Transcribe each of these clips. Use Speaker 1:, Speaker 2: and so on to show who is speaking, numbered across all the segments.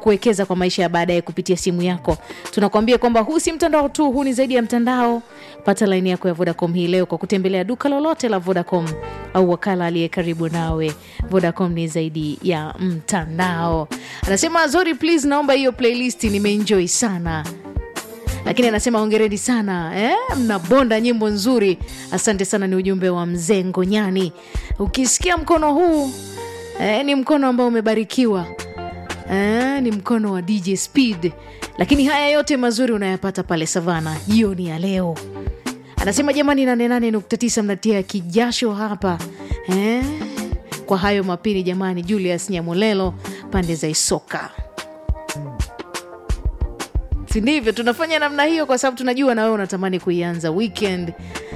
Speaker 1: kuwekeza kwa maisha ya baadaye kupitia simu yako tunakuambia kwamba huu si mtandao tu huu ni zaidi ya mtandao pata laini yako ya vodacom hii leo kwa kutembelea duka lolote la vodacom au wakala aliye karibu nawe vodacom ni zaidi ya mtandao anasema zori please naomba hiyo playlist nimeenjoy sana lakini anasema hongereni sana eh? mnabonda nyimbo nzuri asante sana ni ujumbe wa mzee ngonyani ukisikia mkono huu eh, ni mkono ambao umebarikiwa eh, ni mkono wa dj speed lakini haya yote mazuri unayapata pale savana jioni ya leo anasema jamani 88.9 mnatia kijasho hapa eh? kwa hayo mapini jamani julius nyamulelo pande za isoka si ndivyo tunafanya namna hiyo kwa sababu tunajua na wewe unatamani kuianza weekend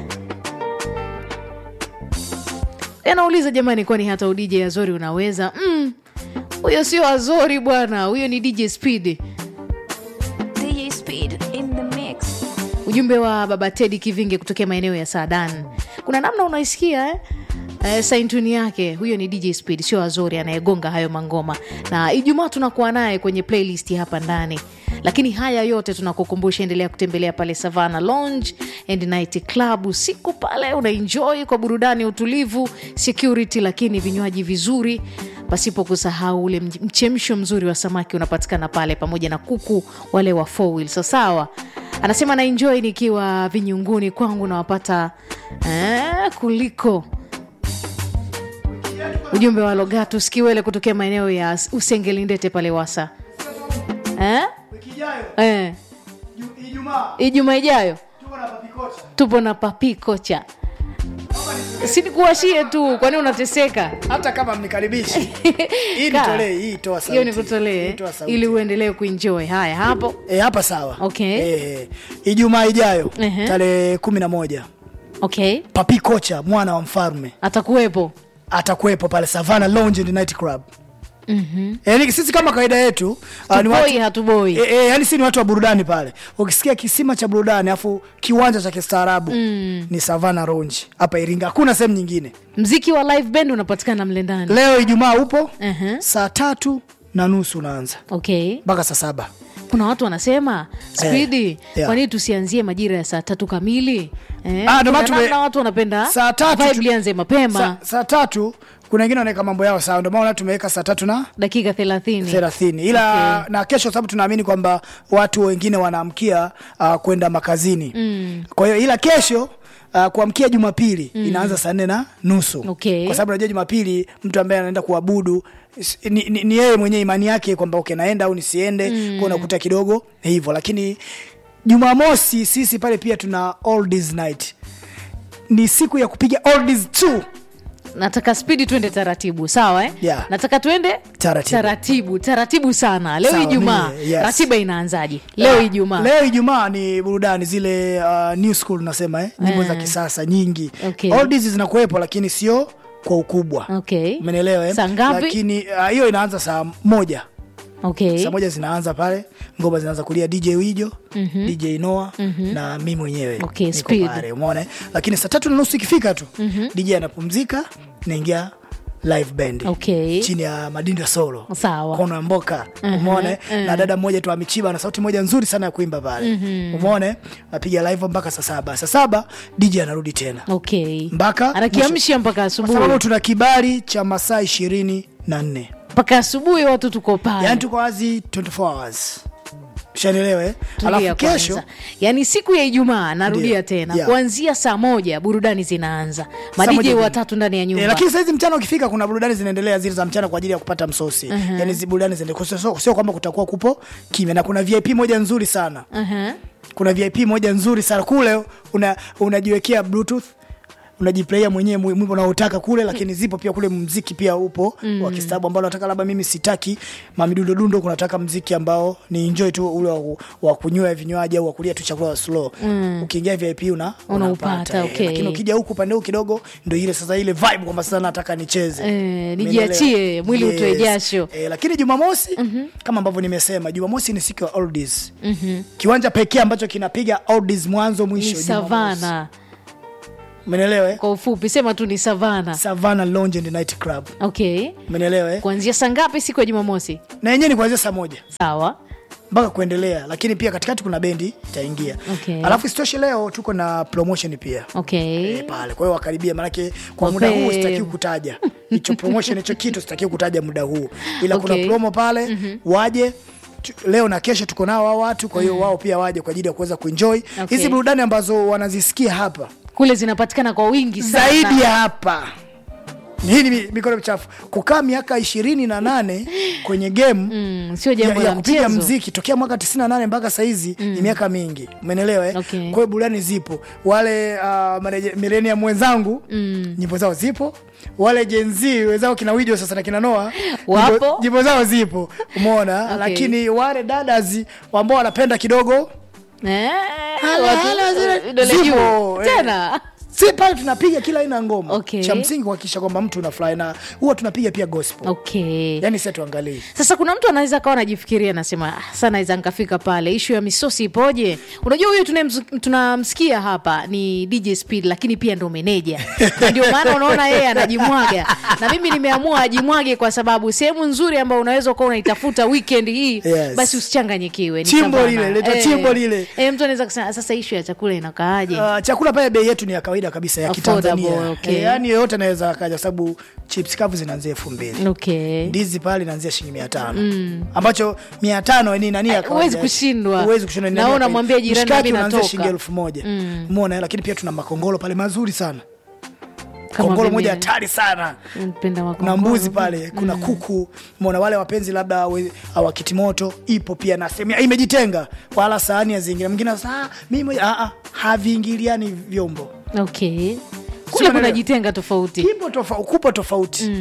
Speaker 1: anauliza jamani kwani hata udj azori unaweza Mm, huyo sio azori bwana huyo ni dj speed
Speaker 2: DJ Speed in the mix.
Speaker 1: ujumbe wa baba tedi kivinge kutokea maeneo ya sadan kuna namna unaisikia eh? Eh, saintuni yake huyo ni dj speed sio azori anayegonga hayo mangoma na ijumaa tunakuwa naye kwenye playlist hapa ndani lakini haya yote tunakukumbusha endelea kutembelea pale savana lounge and night club usiku pale unaenjoy kwa burudani utulivu security lakini vinywaji vizuri pasipo kusahau ule mj- mchemsho mzuri wa samaki unapatikana pale pamoja na kuku wale wa four wheel. so sawa anasema naenjoy nikiwa vinyunguni kwangu nawapata eh, kuliko ujumbe wa logatus kiwele kutokea maeneo ya usengelindete pale wasa eh?
Speaker 3: wiki ijayo
Speaker 1: Eh.
Speaker 3: Ju- ijumaa
Speaker 1: ijumaa ijayo
Speaker 3: tuko na papikocha
Speaker 1: tupo na papi kocha sinikuwashie tu kwani unateseka
Speaker 3: hata kama mnikaribishi hii
Speaker 1: Kaa.
Speaker 3: nitolee hii toa sauti
Speaker 1: hiyo nikutolee
Speaker 3: Hii toa sauti.
Speaker 1: ili uendelee kuenjoy haya hapo
Speaker 3: e, hapa sawa
Speaker 1: Okay.
Speaker 3: e, ijumaa ijayo
Speaker 1: Ehe.
Speaker 3: tarehe kumi na moja
Speaker 1: okay
Speaker 3: papi kocha mwana wa mfalme
Speaker 1: atakuwepo
Speaker 3: atakuwepo pale savana lounge and night club mm-hmm. yani sisi kama kawaida yetu ah, ni
Speaker 1: tuboi
Speaker 3: watu-
Speaker 1: hatuboi
Speaker 3: E, e, yani si ni watu wa burudani pale ukisikia kisima cha burudani afu kiwanja cha kistaarabu mm. ni savana lounge hapa iringa hakuna sehemu nyingine
Speaker 1: mziki wa live band unapatikana mle ndani
Speaker 3: leo ijumaa upo
Speaker 1: Ehe.
Speaker 3: saa tatu na nusu unaanza
Speaker 1: okay
Speaker 3: mpaka saa saba
Speaker 1: kuna watu wanasema spidi
Speaker 3: yeah.
Speaker 1: kwa nini tusianzie majira ya saa tatu kamili eh,
Speaker 3: Ah, ndio
Speaker 1: kuna
Speaker 3: maana tume-
Speaker 1: namna watu wanapenda
Speaker 3: saa tatu
Speaker 1: vibe
Speaker 3: tu-
Speaker 1: lianze mapema
Speaker 3: Sa, saa tatu kuna wengine wanaweka mambo yao sawa ndio maana tumeweka saa tatu na
Speaker 1: dakika thelathini
Speaker 3: thelathini ila
Speaker 1: Okay.
Speaker 3: na kesho sababu tunaamini kwamba watu wengine wanaamkia uh, kwenda makazini mm. kwa hiyo ila kesho Uh, kuamkia jumapili mm. inaanza saa nne na nusu
Speaker 1: Okay.
Speaker 3: kwa sababu najua jumapili mtu ambaye anaenda kuabudu s- ni, ni, ni yeye mwenyewe imani yake kwamba okay, naenda au nisiende mm. kwa unakuta kidogo ni hivyo lakini jumamosi sisi pale pia tuna oldies night ni siku ya kupiga oldies tu
Speaker 1: nataka spidi twende taratibu sawa eh?
Speaker 3: Yeah.
Speaker 1: nataka twende
Speaker 3: Taratibu.
Speaker 1: taratibu taratibu sana leo
Speaker 3: Sawa,
Speaker 1: ijumaa
Speaker 3: mimi, yes.
Speaker 1: ratiba inaanzaje leo ijumaa
Speaker 3: leo ijumaa ni burudani zile uh, new school nasema eh? nyimbo za
Speaker 1: Eh.
Speaker 3: kisasa nyingi
Speaker 1: Okay.
Speaker 3: oldies zinakuwepo lakini sio kwa ukubwa
Speaker 1: okay
Speaker 3: umenielewa eh?
Speaker 1: Saa ngapi?
Speaker 3: lakini uh, hiyo inaanza saa moja
Speaker 1: okay
Speaker 3: saa moja zinaanza pale ngoma zinaanza kulia dj wijo mm-hmm. dj noa mm-hmm. na mi mwenyewe
Speaker 1: Okay,
Speaker 3: niko
Speaker 1: speed.
Speaker 3: pale umeona eh? lakini saa tatu na nusu ikifika tu mm-hmm. dj anapumzika naingia live band
Speaker 1: Okay.
Speaker 3: chini ya madinda solo
Speaker 1: Sawa.
Speaker 3: kono ya mboka umeona eh? na dada mmoja tu amichiba na sauti moja nzuri sana ya kuimba pale umeona eh? napiga live mpaka saa saba saa saba dj anarudi tena
Speaker 1: okay
Speaker 3: mpaka
Speaker 1: anakiamsha mpaka
Speaker 3: kwa
Speaker 1: asubuhi
Speaker 3: sababu tuna kibali cha masaa ishirini na nne
Speaker 1: mpaka asubuhi watu tuko pale
Speaker 3: yani tuko wazi 24 hours shanielewe eh?
Speaker 1: Tulia
Speaker 3: alafu kesho
Speaker 1: kwanza. yaani siku ya ijumaa narudia
Speaker 3: Ndio.
Speaker 1: tena
Speaker 3: Yeah.
Speaker 1: kuanzia saa moja burudani zinaanza
Speaker 3: Saa
Speaker 1: madj
Speaker 3: moja
Speaker 1: watatu ndani ya nyumba
Speaker 3: E, lakini saizi mchana ukifika kuna burudani zinaendelea zile za mchana kwa ajili ya kupata msosi uh-huh. yani zi burudani zinaendelea sio, sio, sio kwamba kutakuwa kupo kimya na kuna vip moja nzuri sana
Speaker 1: uh-huh.
Speaker 3: kuna vip moja nzuri sana kule una, unajiwekea bluetooth unajiplaia mwenyewe mwi- mwimbo unaotaka kule lakini zipo pia kule mziki pia upo mm. wa kistabu ambao nataka labda mimi sitaki mamidundo dundo kunataka mziki ambao ni enjoy tu ule wa, wa kunywa vinywaji au wa kulia tu chakula slow mm. ukiingia vip una
Speaker 1: Unaupata,
Speaker 3: unapata, eh.
Speaker 1: okay.
Speaker 3: lakini ukija huku upande huu kidogo ndo ile sasa ile vibe kwamba sasa nataka nicheze
Speaker 1: Eh,
Speaker 3: Umeelewa?
Speaker 1: nijiachie, mwili utoe jasho.
Speaker 3: eh, lakini jumamosi mm-hmm. kama ambavyo nimesema jumamosi ni siku ya oldies mm-hmm. kiwanja pekee ambacho kinapiga oldies mwanzo
Speaker 1: ni
Speaker 3: mwisho Jumamosi.
Speaker 1: savana
Speaker 3: Umeelewa? eh?
Speaker 1: kwa ufupi sema tu ni savana
Speaker 3: Savannah Lounge and Night Club.
Speaker 1: okay
Speaker 3: Umeelewa? eh?
Speaker 1: kuanzia saa ngapi siku ya jumamosi
Speaker 3: Na yenyewe ni kuanzia saa moja
Speaker 1: sawa
Speaker 3: mpaka kuendelea, lakini pia katikati kuna bendi itaingia.
Speaker 1: Okay.
Speaker 3: Alafu isitoshe leo tuko na promotion pia
Speaker 1: okay
Speaker 3: Eh, pale. Kwa hiyo wakaribia, manake kwa
Speaker 1: Wape-
Speaker 3: muda huu sitakiwi kutaja hicho promotion, hicho kitu sitakiwi kutaja muda huu, ila
Speaker 1: Okay.
Speaker 3: kuna promo pale waje tu- leo na kesho tuko nao hao watu, kwa hiyo wao pia waje kwa ajili ya kuweza kuenjoy hizi
Speaker 1: Okay.
Speaker 3: burudani ambazo wanazisikia hapa
Speaker 1: kule zinapatikana kwa wingi sana
Speaker 3: zaidi ya hapa. Hii ni mi- mikono michafu. Kukaa miaka ishirini na nane kwenye game
Speaker 1: mm, sio
Speaker 3: ya,
Speaker 1: jambo
Speaker 3: ya
Speaker 1: la
Speaker 3: kupiga
Speaker 1: mchezo
Speaker 3: mziki tokea mwaka 98 mpaka saizi ni miaka mingi, umenelewa eh?
Speaker 1: Okay.
Speaker 3: Kwa hiyo burudani zipo, wale uh, milenium wenzangu mm. nyimbo zao zipo, wale Gen Z wenzao kina Wijo sasa na kina Noah
Speaker 1: Wapo.
Speaker 3: nyimbo- nyimbo zao zipo, umeona
Speaker 1: Okay.
Speaker 3: lakini wale dadas ambao wanapenda kidogo
Speaker 1: Eh,
Speaker 3: Hala,
Speaker 1: watu-
Speaker 3: hala, zile-
Speaker 1: vidole
Speaker 3: zipo,
Speaker 1: juu.
Speaker 3: eh.
Speaker 1: tena
Speaker 3: si pale tunapiga kila aina ya ngoma
Speaker 1: Okay.
Speaker 3: cha msingi kuhakikisha kwamba mtu unafurahi na huwa tunapiga pia gospel
Speaker 1: okay
Speaker 3: yani sasa tuangalie
Speaker 1: sasa kuna mtu anaweza kawa anajifikiria anasema "Ah, sa naweza nkafika pale ishu ya misosi ipoje unajua huyu tunayemz- tunamsikia hapa ni dj speed lakini pia ndo meneja Na ndio maana unaona yeye anajimwaga na mimi nimeamua ajimwage kwa sababu sehemu nzuri ambayo unaweza ukawa unaitafuta weekend hii
Speaker 3: Yes.
Speaker 1: basi usichanganyikiwe ni
Speaker 3: Chimbo
Speaker 1: savana.
Speaker 3: lile, leta
Speaker 1: Eh,
Speaker 3: chimbo lile.
Speaker 1: eh, mtu anaweza kusema sasa ishu ya chakula inakaaje
Speaker 3: Uh, chakula pale bei yetu ni ya kawaida kabisa ya
Speaker 1: Affordable,
Speaker 3: Kitanzania.
Speaker 1: okay.
Speaker 3: Eh, yaani yoyote anaweza akaja kwa sababu chips kavu zinaanzia elfu mbili
Speaker 1: okay
Speaker 3: ndizi pale inaanzia shilingi mia tano ambacho mia tano ni nani ya
Speaker 1: Eh,
Speaker 3: kawaida.
Speaker 1: huwezi kushindwa.
Speaker 3: Huwezi kushindwa ni
Speaker 1: Na
Speaker 3: nani ya
Speaker 1: wewe
Speaker 3: kawaida.
Speaker 1: unamwambia jirani,
Speaker 3: Mshikaki
Speaker 1: mimi
Speaker 3: unaanzia
Speaker 1: natoka.
Speaker 3: shilingi elfu moja umeona lakini pia tuna makongolo pale mazuri sana
Speaker 1: Kama
Speaker 3: kongolo
Speaker 1: mimi,
Speaker 3: moja
Speaker 1: eh.
Speaker 3: hatari sana
Speaker 1: Napenda
Speaker 3: kuna
Speaker 1: makongoro.
Speaker 3: mbuzi pale kuna kuku mona wale wapenzi labda we- awakitimoto ipo pia na sehemu ya- imejitenga wala sahani ya zingine mwingine anasema, "Ah, mimi moja ah, ah, haviingiliani vyombo
Speaker 1: okay kule
Speaker 3: Sio
Speaker 1: kuna
Speaker 3: neno-
Speaker 1: jitenga tofauti
Speaker 3: kipo tofauti kupo tofauti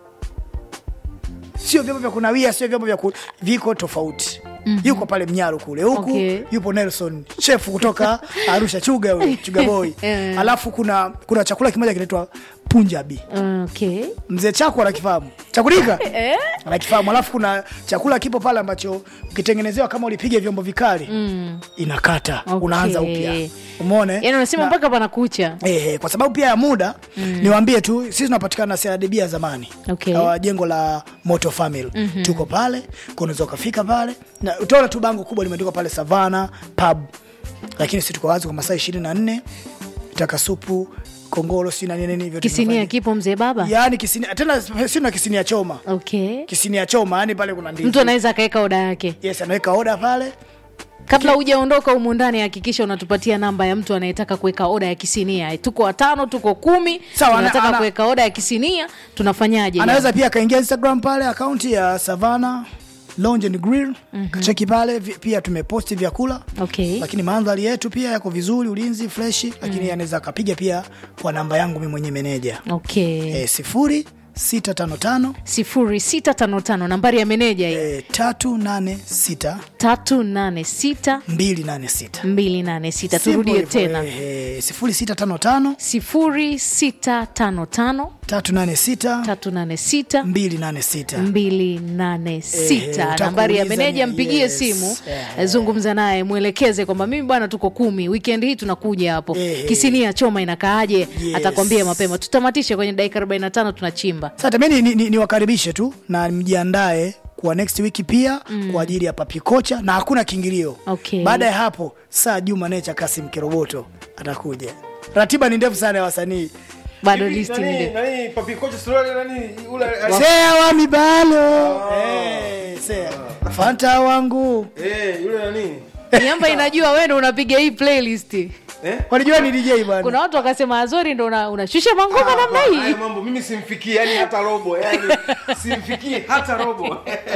Speaker 3: sio vyombo vya kunawia sio vyombo vya ku... viko tofauti yuko pale mnyaro kule huku
Speaker 1: Okay.
Speaker 3: yupo nelson chef kutoka arusha chuga huyo chuga boy
Speaker 1: Eh.
Speaker 3: alafu kuna kuna chakula kimoja kinaitwa punjabi
Speaker 1: okay
Speaker 3: mzee chako anakifahamu chakulika anakifahamu alafu kuna chakula kipo pale ambacho ukitengenezewa kama ulipiga vyombo vikali mm. inakata
Speaker 1: Okay.
Speaker 3: unaanza upya umeone
Speaker 1: yani unasema
Speaker 3: Na-
Speaker 1: mpaka panakucha
Speaker 3: Eh, kwa sababu pia ya muda mm. niwaambie tu sisi tunapatikana CRDB ya zamani
Speaker 1: Okay.
Speaker 3: uh, jengo la Moto Family mm-hmm. tuko pale kwa unaweza ukafika pale na utaona tu bango kubwa limeandikwa pale Savana pub, lakini sisi tuko wazi kwa masaa ishirini na nne taka supu kongolo si na nini nini vyote
Speaker 1: kisinia
Speaker 3: tunafanya.
Speaker 1: kipo mzee baba
Speaker 3: yaani kisinia tena si na kisinia choma
Speaker 1: okay
Speaker 3: kisinia choma yani pale kuna ndizi
Speaker 1: mtu anaweza akaweka oda yake
Speaker 3: yes anaweka oda pale
Speaker 1: kabla hujaondoka humu ndani hakikisha unatupatia namba ya mtu anayetaka kuweka oda ya kisinia tuko watano tuko kumi
Speaker 3: Sawa, ana-
Speaker 1: tunataka
Speaker 3: ana-
Speaker 1: kuweka oda ya kisinia tunafanyaje
Speaker 3: anaweza pia akaingia instagram pale akaunti ya savana lounge and grill mm-hmm. kacheki pale vi- pia tumeposti vyakula
Speaker 1: okay
Speaker 3: lakini mandhari yetu pia yako vizuri ulinzi freshi lakini anaweza akapiga pia kwa namba yangu mi mwenye meneja
Speaker 1: okay
Speaker 3: e, sifuri sita tano tano
Speaker 1: sifuri sita tano tano nambari ya meneja hii
Speaker 3: e, tatu nane sita
Speaker 1: tatu nane sita
Speaker 3: mbili nane sita
Speaker 1: mbili nane sita
Speaker 3: Simple
Speaker 1: turudie
Speaker 3: hivyo,
Speaker 1: tena
Speaker 3: e, e, sifuri sita tano tano
Speaker 1: sifuri sita tano tano
Speaker 3: tatu nane sita
Speaker 1: tatu nane sita
Speaker 3: mbili nane sita
Speaker 1: mbili nane sita
Speaker 3: utaka
Speaker 1: nambari ya
Speaker 3: kuuliza
Speaker 1: meneja
Speaker 3: ni-
Speaker 1: mpigie
Speaker 3: yes.
Speaker 1: simu
Speaker 3: Eh.
Speaker 1: zungumza naye mwelekeze kwamba mimi bwana tuko kumi weekend hii tunakuja hapo
Speaker 3: Eh.
Speaker 1: kisinia choma inakaaje
Speaker 3: Yes.
Speaker 1: atakwambia mapema tutamatishe kwenye dakika 45 tunachimba
Speaker 3: sasa mi niwakaribishe ni, ni niwakaribishe tu na mjiandae kwa next week pia mm. kwa ajili ya papi kocha na hakuna kiingilio
Speaker 1: Okay.
Speaker 3: baada ya hapo saa juma necha kasim kiroboto atakuja ratiba ni ndefu sana ya wasanii
Speaker 1: bado
Speaker 4: Hivi,
Speaker 1: listi
Speaker 4: nani-
Speaker 1: nde
Speaker 4: nani, papi kocha suruali nani ule
Speaker 3: sea wa mibalo Eh, sea fanta wangu
Speaker 4: eh yule nani
Speaker 1: miamba inajua wewe ndo unapiga hii playlist
Speaker 4: eh
Speaker 3: walijua ni dj bwana
Speaker 1: kuna watu wakasema azori ndo una- unashusha mangoma namna
Speaker 4: Haya
Speaker 1: hii
Speaker 4: mambo mimi simfikii yani hata robo yani simfikii hata robo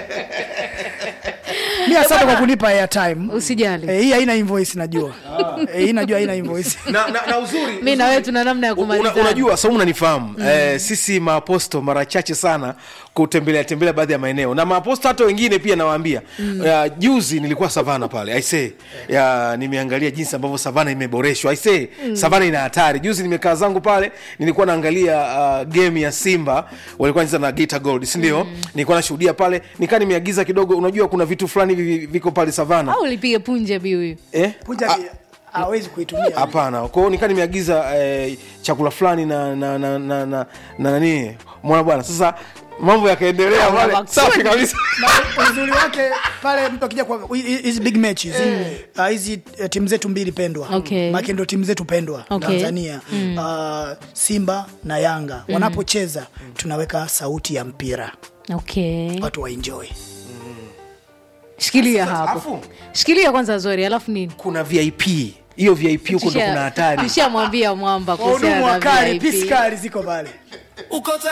Speaker 3: mi asante kwa kunipa airtime
Speaker 1: usijali
Speaker 3: Eh, hii haina invoice najua Eh, hii najua haina invoice
Speaker 4: na, na, na uzuri
Speaker 1: mi na
Speaker 4: uzuri-
Speaker 1: wewe tuna namna ya
Speaker 4: Una,
Speaker 1: kumalizana
Speaker 4: unajua saumu unanifahamu mm. eh, sisi maaposto mara chache sana kutembelea tembelea baadhi ya maeneo na maaposto hata wengine pia nawaambia mm. uh, juzi nilikuwa savana pale aise ya nimeangalia jinsi ambavyo savana imeboreshwa aise mm. savana ina hatari juzi nimekaa zangu pale nilikuwa naangalia uh, game ya simba walikuwa wanacheza na Geita gold sindio mm. nilikuwa nashuhudia pale nikaa nimeagiza kidogo unajua kuna vitu fulani hivi viko pale savana
Speaker 1: au ulipige punje bi huyu
Speaker 4: eh?
Speaker 3: Punja
Speaker 4: Ah,
Speaker 3: bia. hawezi kuitumia
Speaker 4: hapana kwa hiyo nikaa nimeagiza eh, chakula fulani na na na na na na nani mwana bwana sasa mambo yakaendelea pale
Speaker 1: makusudi.
Speaker 4: safi kabisa
Speaker 3: Na uzuri wake pale mtu akija kwa hi- hizi big matches ah, hizi eh, timu zetu mbili pendwa
Speaker 1: Okay.
Speaker 3: Maana ndio timu zetu pendwa
Speaker 1: Okay.
Speaker 3: Tanzania Ah, Simba na Yanga wanapocheza tunaweka sauti ya mpira
Speaker 1: okay
Speaker 3: watu waenjoy
Speaker 1: shikilia
Speaker 4: Sasa,
Speaker 1: hapo
Speaker 4: afu-
Speaker 1: shikilia kwanza zori alafu nini
Speaker 4: kuna vip hiyo vip huko ndo kuna hatari
Speaker 1: tushamwambia mwamba kuhusiana
Speaker 3: wahudumu
Speaker 1: na
Speaker 3: wakali
Speaker 1: VIP.
Speaker 3: piskali ziko pale
Speaker 5: uko